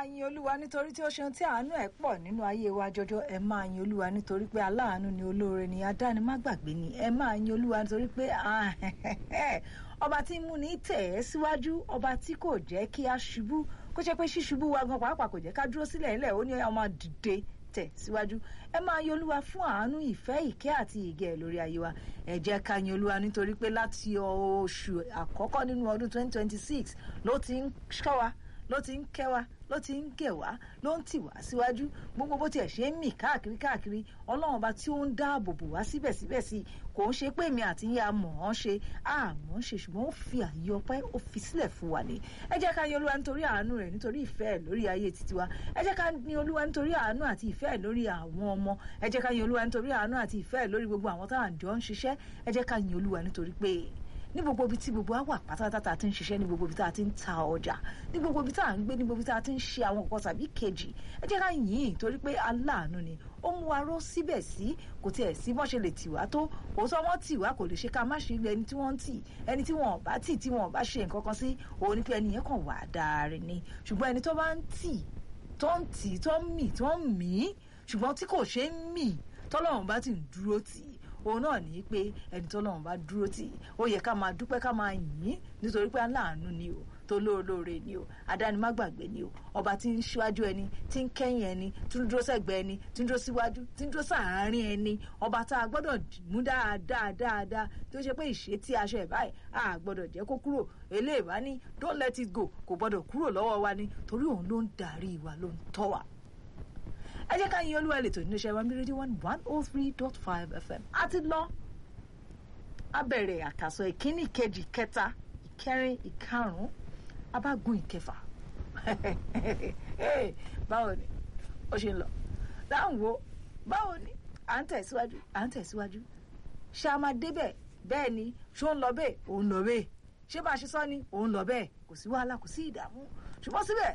yin olúwa nítorí tí ó ṣeun tí àánú ẹ̀ pọ̀ nínú ayé wa jọjọ ẹ máa yin olúwa nítorí pé aláàánú ni olóore ni adáni má gbàgbé ni ẹ máa yin olúwa nítorí pé ọba tí ń múni tẹ̀ ẹ́ síwájú ọba tí kò jẹ́ kí a ṣubú kó jẹ́ pé ṣíṣubú wa gan pàápàá kò jẹ́ ká dúró sílẹ̀ ńlẹ̀ ó ní ọmọ dìde tẹ̀ síwájú ẹ máa yin olúwa fún àánú ìfẹ́ ìkẹ́ àti ìgẹ̀ lórí ayé wa ẹ jẹ́ ká yin olúwa nítorí pé láti oṣù àkọ́kọ́ nínú ọdún 2026 ló ti ń ṣọ́ wa ló ti ń kẹ́ wa ló ti ń gẹ̀ wá ló ń tì wá síwájú gbogbo bó tiẹ̀ ṣe ń mì káàkiri káàkiri ọlọ́run ọba tí ó ń dáàbò bò wá síbẹ̀síbẹ̀ sí kò ń ṣe pé èmi àti yín a mọ̀ ọ́n ṣe àmọ́ ṣe ṣùgbọ́n ó fi àyè ọpẹ́ ó fi sílẹ̀ fún wa ní ẹ jẹ́ ká yin olúwa nítorí àánú rẹ̀ nítorí ìfẹ́ ẹ̀ lórí ayé títí wa ẹ jẹ́ ká yin olúwa nítorí àánú àti ìfẹ́ ẹ̀ lórí àwọn ọmọ ẹ jẹ́ ká yin olúwa nítorí àánú àti ìfẹ́ ẹ̀ lórí gbogbo àwọn táwọn àjọ ń ṣiṣẹ́ ẹ jẹ́ ká yin olúwa nítorí pé ní gbogbo ibi tí gbogbo wa wà pátápátá tá a ti ń ṣiṣẹ́ ní gbogbo ibi tá a ti ń ta ọjà ní gbogbo ibi tá a ń gbé ní gbogbo ibi tá a ti ń ṣe àwọn nǹkan tàbí kejì ẹ jẹ́ ká yìn ín torí pé aláàánú ni ó mú wa ró síbẹ̀ sí kò tiẹ̀ sí bọ́n ṣe lè tì wá tó òótọ́ wọn tì wá kò lè ṣe ká má ṣe ilé ẹni tí wọ́n ń tì ẹni tí wọ́n bá tì tí wọ́n bá ṣe nǹkan kan sí òun ni pé ẹni yẹn kàn wà dáre ni ṣùgbọ́n ẹni tó bá ń tì tó ń tì tó ń mì tó ń mì ṣùgbọ́n tí kò ṣe ń mì tọ́lọ́run bá ti ń dúró tì í òun náà ní pé ẹni tó lọ́run bá dúró tì í ó yẹ ká máa dúpẹ́ ká máa yìn ín nítorí pé aláàánú ni o tó lóore ni o adánimágbàgbé ni o ọba tí ń ṣíwájú ẹni tí ń kẹ́yìn ẹni tí ń dúró sẹ́gbẹ̀ẹ́ ẹni tí ń dúró síwájú tí ń dúró sàárín ẹni ọba tá a gbọ́dọ̀ mú dáadáa dáadáa tó ṣe pé ìṣe tí aṣọ ẹ̀ báyìí a gbọ́dọ̀ jẹ́ kó kúrò eléèbá ní don't let it go kò gbọ́dọ̀ kúrò lọ́wọ́ wa ni torí òun ló ń darí wa ló ń tọ́ wa ẹ jẹ́ ká yin olúwa lè tó nínú iṣẹ́ wa ní rédíò one one oh three dot five fm a ti lọ a bẹ̀rẹ̀ àkàsọ ìkíní ìkejì ìkẹta ìkẹrin ìkarùn-ún abágun ìkẹfà báwo ni ó ṣe ń lọ dáhùn wo báwo ni à ń tẹ̀síwájú à ń tẹ̀síwájú ṣé a máa débẹ̀ bẹ́ẹ̀ ni ṣó ń lọ bẹ́ẹ̀ òun lọ bẹ́ẹ̀ ṣé bá a ṣe sọ ni òun lọ bẹ́ẹ̀ kò sí wàhálà kò sí ìdààmú ṣùgbọ́n síbẹ̀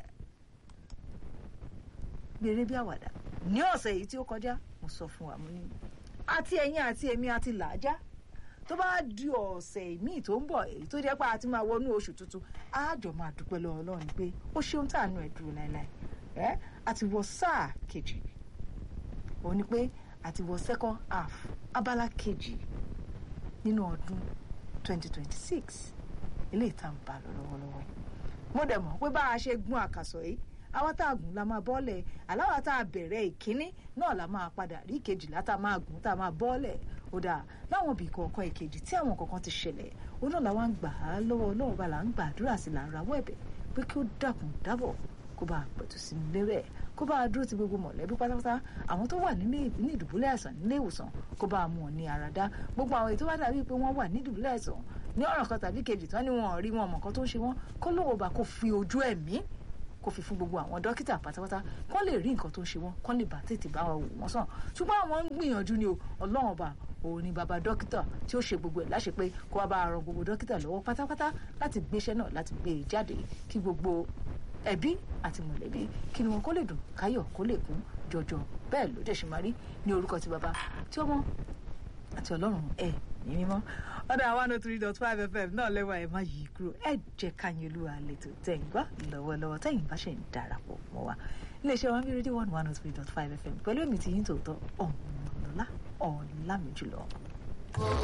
gbèrè bí àwàdà ní ọ̀sẹ̀ yìí tí ó kọjá mo sọ fún wa mo ní àti ẹ̀yin àti èmi àti làájá tó bá di ọ̀sẹ̀ míì tó ń bọ̀ èyí tó jẹ́ pé a ti máa wọnú oṣù tuntun á jọ máa dúpẹ́ lọ́wọ́ Ọlọ́run pé ó ṣeun tàánú ẹ̀ dúró láéláé ẹ́ àti wọ sáà kejì òun ni pé àti wọ second half abala kejì nínú ọdún 2026 eléyìí tá à ń bá lọ lọ́wọ́lọ́wọ́ mo dẹ̀ mọ̀ pé bá a ṣe gún àkàsọ̀ yìí àwa tá a gùn la máa bọ́ọ̀lẹ̀ aláwa tá a bẹ̀rẹ̀ ìkíní náà la máa padà rí ìkejìlá tá a máa gùn tá a máa bọ́ọ̀lẹ̀ ó dáa láwọn ibì kọ̀ọ̀kan ìkejì tí àwọn kọ̀ọ̀kan ti ṣẹlẹ̀ ó náà làwọn ń gbà á lọ́wọ́ ọlọ́run bá là ń gbàdúrà sí là ń rawọ́ ẹ̀bẹ̀ pé kí ó dákun dábọ̀ kó bá a pẹ̀tù sí ní lérè kó bá a dúró ti gbogbo mọ̀lẹ́bí pátápátá àwọn tó wà ní ìdùbúlẹ̀ àìsàn nílé ìwòsàn kó bá a mú wọn ní ara dá gbogbo àwọn èyí tó bá dàbí pé wọ́n wà ní ìdùbúlẹ̀ àìsàn ní ọ̀ràn kan tàbí kejì tán ni wọn ò rí wọn mọ̀ kan tó ń ṣe wọn kó lóun bá kó fi ojú ẹ̀mí kó fi fún gbogbo àwọn dókítà pátápátá kán lè rí nǹkan tó ń ṣe wọn kán lè bá tètè bá wọn wò wọ́n sàn ṣùgbọ́n àwọn ń gbìyànjú ni o ọlọ́run ọba òun ni bàbá dókítà tí ó ṣe gbogbo ẹ̀ láṣẹ pé kó wá bá a ran gbogbo dókítà lọ́wọ́ pátápátá láti gbéṣẹ́ náà láti gbé e jáde kí gbogbo ẹbí àti mọ̀lẹ́bí kí ni wọn kó lè dùn káyọ̀ kó lè kún jọjọ bẹ́ẹ̀ ló dẹ̀ ṣe máa rí ní orúkọ ti bàbá tí ọmọ àti ọlọ́run ẹ̀ ní mímọ́ ọ̀dọ̀ one oh three dot five fm náà lẹ́wọ̀ ẹ̀ má yí kúrò ẹ̀ jẹ́ káyọ̀ olúwa lẹ́tọ̀ tẹ̀yìn gbọ́ lọ́wọ́lọ́wọ́ tẹ̀yìn bá ṣe ń darapọ̀ mọ́ wa iléeṣẹ́ wa ń bí rédíò one one oh three dot five fm pẹ̀lú èmi tí yín tòótọ́ ọ̀mọ̀lọ́lá ọ̀làmì jùlọ.